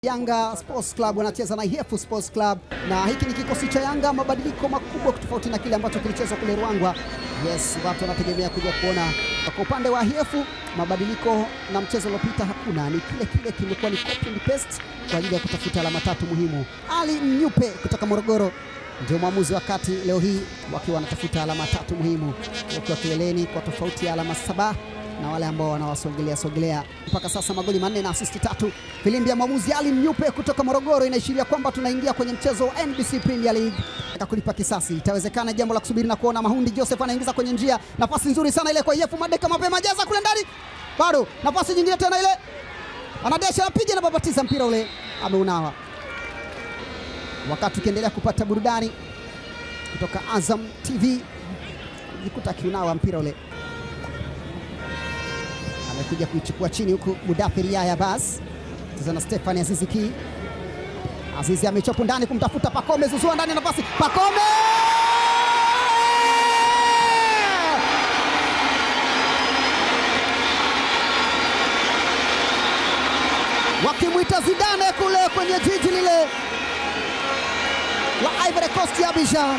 Yanga Sports Club wanacheza na Ihefu Sports Club, na hiki ni kikosi cha Yanga. Mabadiliko makubwa tofauti na kile ambacho kilichezwa kule Ruangwa. Yes, watu wanategemea kuja kuona. Kwa upande wa Ihefu, mabadiliko na mchezo uliopita hakuna, ni kile kile, kimekuwa ni copy and paste kwa ajili ya kutafuta alama tatu muhimu. Ali Mnyupe kutoka Morogoro ndio mwamuzi wa kati leo hii, wakiwa wanatafuta alama tatu muhimu, wakiwa kileleni kwa tofauti ya alama saba na wale ambao wanawasogelea sogelea. Mpaka sasa magoli manne na asisti tatu. Filimbi ya mwamuzi Ali Mnyupe kutoka Morogoro inaashiria kwamba tunaingia kwenye mchezo wa NBC Premier League na kulipa kisasi. Itawezekana, jambo la kusubiri na kuona. Mahundi Joseph anaingiza kwenye njia, nafasi nzuri sana ile kwa Yefu Madeka, mapema jaza kule ndani, bado nafasi nyingine tena ile, anadesha anapiga na babatiza mpira ule, ameunawa. Wakati ukiendelea kupata burudani kutoka Azam TV, jikuta akiunawa mpira ule amekuja kuichukua chini huku Mudathir Yahya Bas cheza na Stefani Azizi Ki. Azizi amechopo ndani kumtafuta Pakome, zuzua ndani nafasi Pakome wakimwita Zidane kule kwenye jiji lile la Ivory Coast ya Abidjan.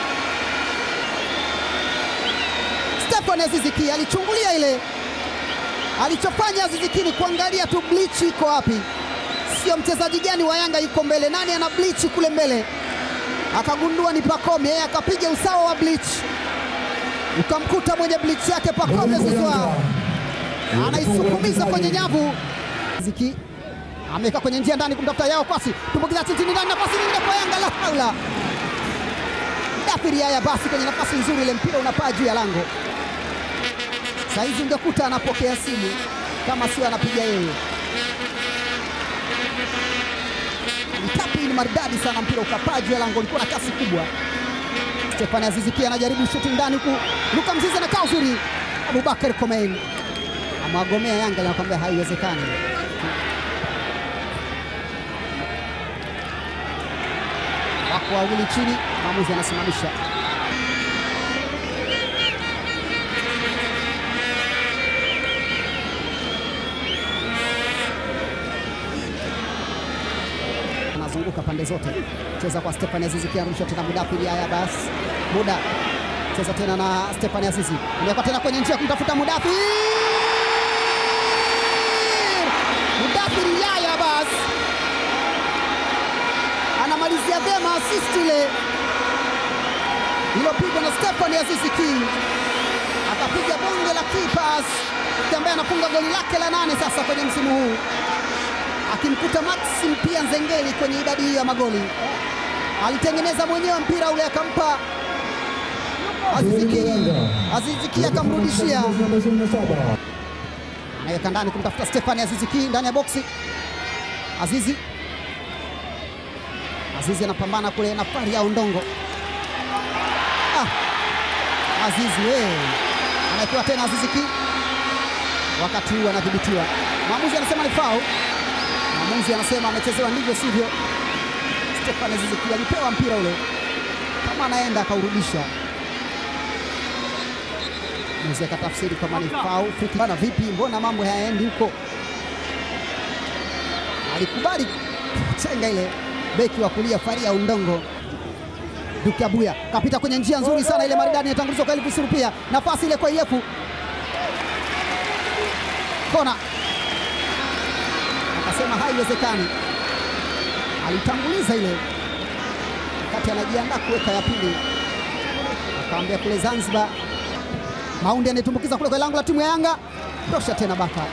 Stefani Azizi Ki alichungulia ile alichofanya Azizi Ki ni kuangalia tu bleach iko wapi, sio mchezaji gani wa Yanga yuko mbele, nani ana bleach kule mbele, akagundua ni Pakome, yeye akapiga usawa wa bleach, ukamkuta mwenye bleach yake Pakome Zouzoua anaisukumiza kwenye nyavu. Azizi Ki ameweka kwenye njia ndani kumtafuta Yao Kwasi, tumbukiza chini ndani, nafasi nyingine kwa Yanga, la haula! Mudathir Yahya basi kwenye nafasi nzuri, ile mpira unapaa juu ya lango Saizi ungekuta anapokea simu kama sio anapiga yeye. Mtapi ni maridadi sana, mpira ukapaa juu ya lango, ulikuwa na kasi kubwa. Stefani Azizi Ki anajaribu shuti ndani huku, Luka Mzize na kaa uzuri, Abubakar Komein amewagomea Yanga, nakwambia haiwezekani. Wako wawili chini, mwamuzi anasimamisha anazunguka pande zote, cheza kwa Stefani Azizi Ki, anarusha tena Mudathir Yahya Bas, muda cheza tena na Stefani Azizi, ameweka tena kwenye njia kumtafuta Mudathir, Mudathir Yahya Bas anamalizia vyema assist ile iliyopigwa na Stefani Azizi Ki, akapiga bonge la key pass ambaye anafunga goli lake la nane sasa kwenye msimu huu akimkuta Maxim pia Nzengeli kwenye idadi hiyo ya magoli. Alitengeneza mwenyewe mpira ule akampa Azizi Ki, Azizi Ki akamrudishia, anaweka ndani kumtafuta Stefani Azizi Ki ndani ya boksi. Azizi Azizi anapambana kule na Fari ya Ondongo. Ah, Azizi we anaekiwa tena Azizi Ki, wakati huu anadhibitiwa. Mwamuzi anasema ni foul. Mwamuzi anasema amechezewa ndivyo sivyo. Stefan Azizi Ki alipewa mpira ule, kama anaenda akaurudisha. Mwamuzi akatafsiri kama ni foul. Bana, vipi, mbona mambo hayaendi huko? Alikubali chenga ile, beki wa kulia Faria Undongo Duke Abuya kapita kwenye njia nzuri sana ile maridadi, inatangulizwa kwa Elvis Rupia, nafasi ile kwa Iyefu, kona akasema haiwezekani. Alitanguliza ile wakati anajiandaa kuweka ya pili, akaambia kule Zanzibar. Maundi anayetumbukiza kule kwa lango la timu ya Yanga, tosha tena Baka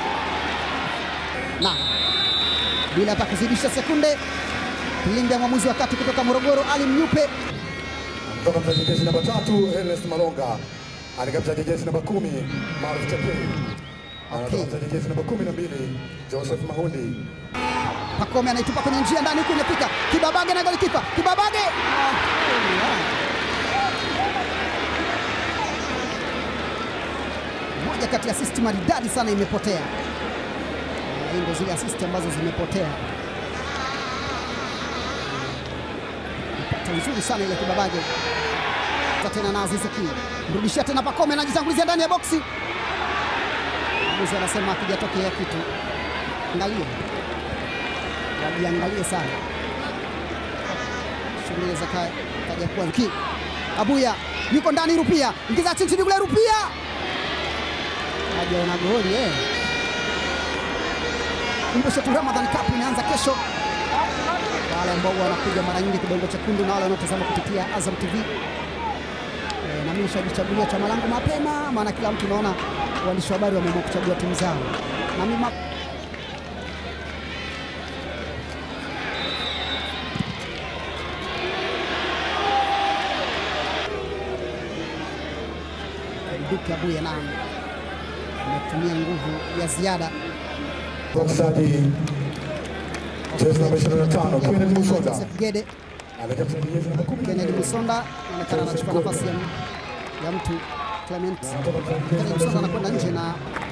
na bila hata kuzidisha sekunde. Kilinda ya mwamuzi wa kati kutoka Morogoro, Ali Mnyupe kutoka mchezaji jezi namba tatu Ernest Malonga anaingia mchezaji jezi namba kumi Maruf Chapei anatoka mchezaji jezi namba kumi na mbili Joseph Mahundi Pakome anaitupa kwenye njia ndani huku imefika Kibabage na golikipa Kibabage. Moja kati ya asisti maridadi sana imepotea. Hii ndio zile asisti ambazo zimepotea. Pata nzuri sana ile Kibabage tena na Azizi Ki mrudishia tena Pakome anajitangulizia ndani ya boksi. Mwamuzi anasema akijatokea kitu. Angalia wajiangalie sana shughuli za ka- kaja kuwa ki Abuya yuko ndani, Rupia ingiza chini chini kule, Rupia hajaona goli eh. Kumbusha tu Ramadan Cup inaanza kesho. Wale ambao wanakuja mara nyingi kidongo chekundu na wale wanaotazama kupitia Azam TV Eh, na mimi nishajichagulia chama langu mapema, maana kila mtu naona waandishi wa habari wameamua kuchagua timu zao na mimi ma- Duke Abuya naye ametumia nguvu ya ziada Mchezaji jezi namba 25 Kennedy Musonda Joseph Gede anaingia mchezaji jezi namba 10 Kennedy Musonda anaonekana anachukua nafasi ya, ya mtu Clement. Kennedy Musonda anakwenda nje na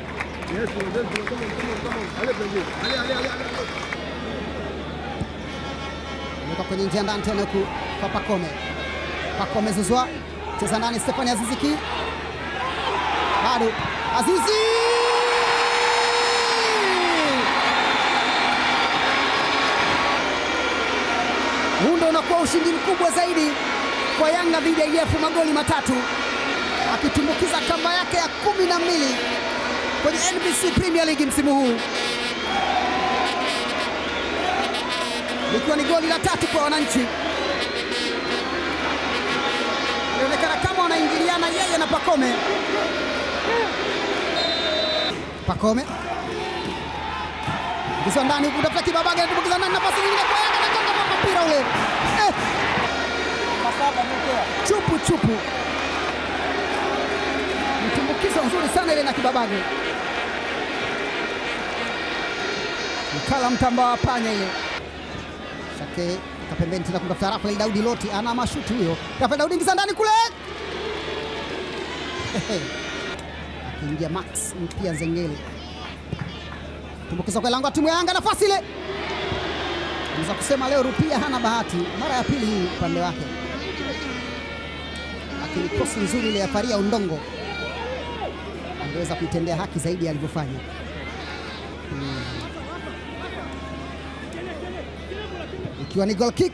ameweka kwenye njia ndani tena huku kwa Pakome. Pakome zuzwa cheza ndani, Stefani Aziziki bado Azizi huu ndo unakuwa ushindi mkubwa zaidi kwa Yanga dhidi ya IDF, magoli matatu, akitumbukiza kamba yake ya kumi na mbili kwenye NBC Premier League msimu huu, likiwa ni goli la tatu kwa wananchi. Inaonekana kama wanaingiliana yeye na Pakome. Pakome ingizwa ndani huku, tafuta Kibabaga, anatumbukiza ndani, nafasi nyingine kwa Yanga, anagonga kwa mpira ule eh. chupu chupu, mtumbukizo nzuri sana ile na Kibabaga, mkala mtamba wa panya ile Shake kapembeni tena kumtafuta Rafael Daudi Loti, ana mashuti huyo. Rafael Daudi ingiza ndani kule, akiingia Max mpia Nzengeli, tumbukiza kwa lango la timu ya Yanga, nafasi ile naweza kusema leo Rupia hana bahati, mara ya pili hii upande wake, lakini kosi nzuri ile ya Faria Undongo angeweza kuitendea haki zaidi alivyofanya. ikiwa ni goal kick.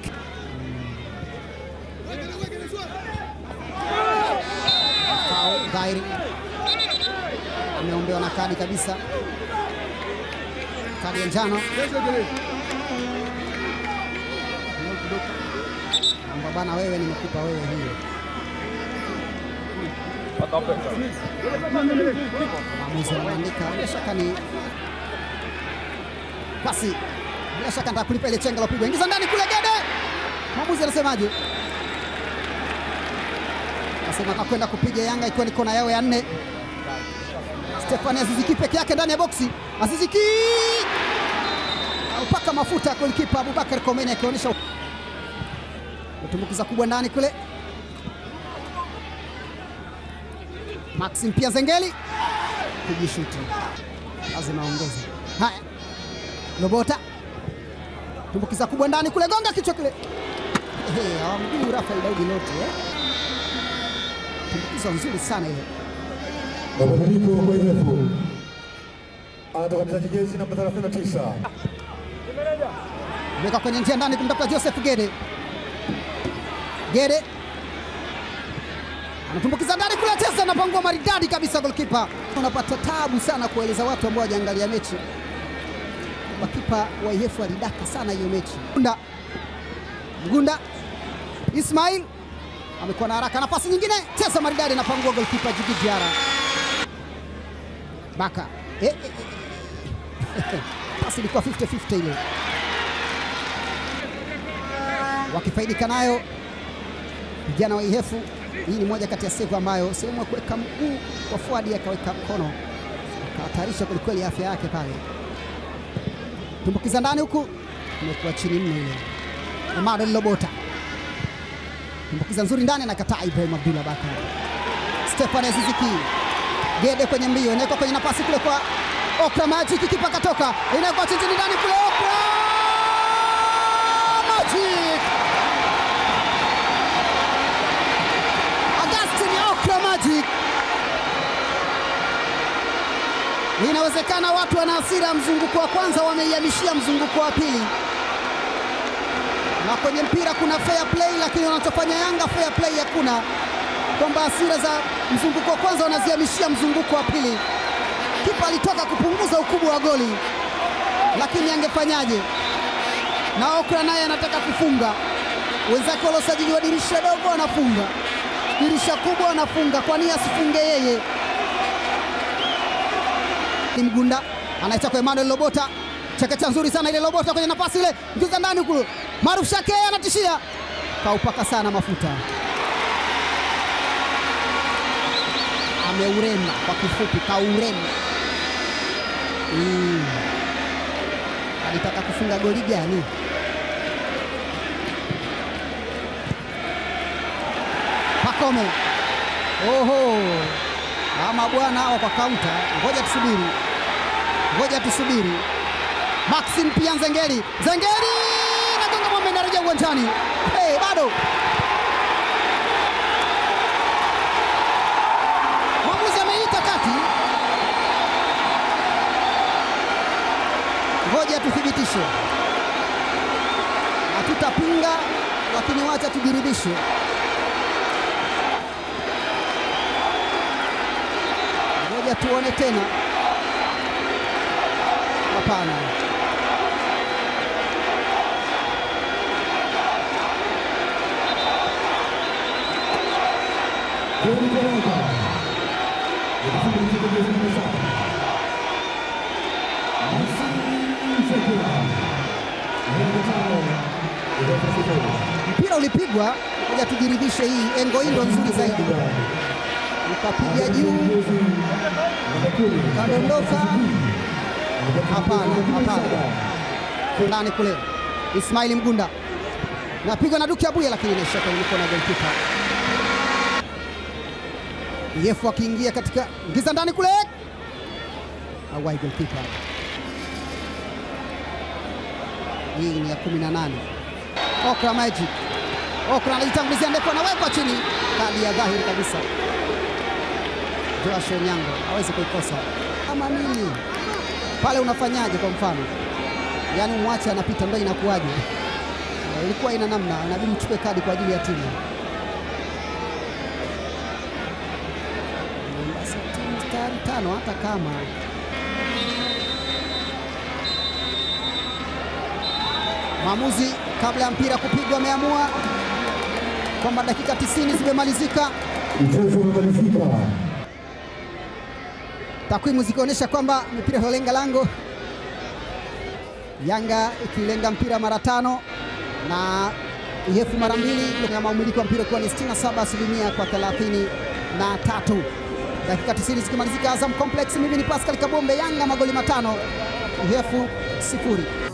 Foul dhahiri, ameombewa na kadi kabisa, kadi ya njano amba bana, wewe nimekupa wewe hiyo. Maamuzi anaandika bila shaka ni basi bila shaka nataka kulipa ile chenga lopigwa, ingiza ndani kule Gede. Mwamuzi anasemaje? Anasema anakwenda kupiga Yanga ikiwa ni kona yao ya nne. Stefani Aziziki peke yake ndani ya boksi. Aziziki aupaka mafuta golikipa Abubakar Komeni akionyesha tumbukiza kubwa ndani kule. Maxim pia Zengeli kujishuti, lazima aongeze. Haya, Lobota tumbukiza kubwa ndani kule, gonga kichwa kile, awamguu Rafael Daudi Loti eh? Tumbukiza nzuri sana ile. Mabadiliko kwa IDF. Anatoka mchezaji jezi namba 39 Weka kwenye njia ndani kumtafuta Joseph Gede. Gede anatumbukiza ndani kule, cheza napangua maridadi kabisa, golkipa. Unapata tabu sana kueleza watu ambao hawajaangalia mechi makipa wa IF alidaka sana hiyo mechi. Mgunda, Mgunda Ismail amekuwa na haraka, nafasi nyingine, cheza maridadi, napangua golkipa Jigi Diara. Baka eh, eh, eh. pasi ilikuwa 50-50 ile, wakifaidika nayo vijana wa IF. Hii ni moja kati ya save ambayo sehemu ya kuweka mguu wa fuadi akaweka mkono akahatarisha kwelikweli afya yake pale tumbukiza ndani huku imekuwa chini mno ile. Emmanuel Lobota tumbukiza nzuri ndani, anakataa Ibrahim Abdullah Bakar. Stefan Aziziki Gede kwenye mbio, inawekwa kwenye nafasi kule kwa Okra Magic, kipa katoka, inawekwa chini ndani kule, Okra Magic, Augustine Okra Magic. Inawezekana watu wana hasira, mzunguko wa kwanza wameihamishia mzunguko wa pili. na kwenye mpira kuna fair play, lakini wanachofanya Yanga fair play hakuna, kwamba hasira za mzunguko wa kwanza wanazihamishia mzunguko wa pili. Kipa alitoka kupunguza ukubwa wa goli, lakini angefanyaje? Na Okra naye anataka kufunga, wenzake waliosajiliwa dirisha dogo wanafunga, dirisha kubwa wanafunga, kwa nini asifunge yeye? Ni Mgunda anaicha kwa Emmanuel Lobota, chekecha nzuri sana ile Lobota kwenye nafasi ile, mkiza ndani kule, Maruf Shake anatishia, kaupaka sana mafuta, ameurema kwa kifupi, kaurema. Mm. Alitaka kufunga goli gani? Pakome, oho, ama bwana hawa kwa kaunta. Ngoja tusubiri, ngoja tusubiri. Maxim pia Nzengeli, Nzengeli nagonga mwamba, inarejea uwanjani. Hey, bado mwamuzi ameita kati. Ngoja tuthibitishe, hatutapinga lakini wacha tujiridhishe. Ngoja tuone tena. Hapana, mpira ulipigwa. Ngoja tujiridhishe, hii engo hii ndo nzuri zaidi. Ukapiga juu, kadondoka. Hapana, hapana, ndani kule. Ismaili Mgunda napigwa na Duki Abuya, lakini inaishia kwenye mikono ya golikipa. Yefu akiingia katika ngiza ndani kule, awai golikipa. Hii ni ya 18. Okra Magic, Okra anajitangulizia ndefu, anawekwa chini, kadi ya dhahiri kabisa. Joash Onyango hawezi kuikosa. Kama nini pale, unafanyaje? Kwa mfano, yaani mwache anapita, ndio inakuwaje? Eh, Ilikuwa ina namna, inabidi uchukue kadi kwa ajili ya timu. Mombasa timu tayari tano, hata kama maamuzi kabla ya mpira kupigwa ameamua kwamba dakika 90 zimemalizika, Mchezo umemalizika. takwimu zikionyesha kwamba mipira iliyolenga lango, Yanga ikilenga mpira mara tano na Ihefu mara mbili, kama umiliki wa mpira ukiwa ni 67 asilimia kwa 33. Dakika 90 zikimalizika, Azam Complex, mimi ni Pascal Kabombe, Yanga magoli matano, Ihefu sifuri.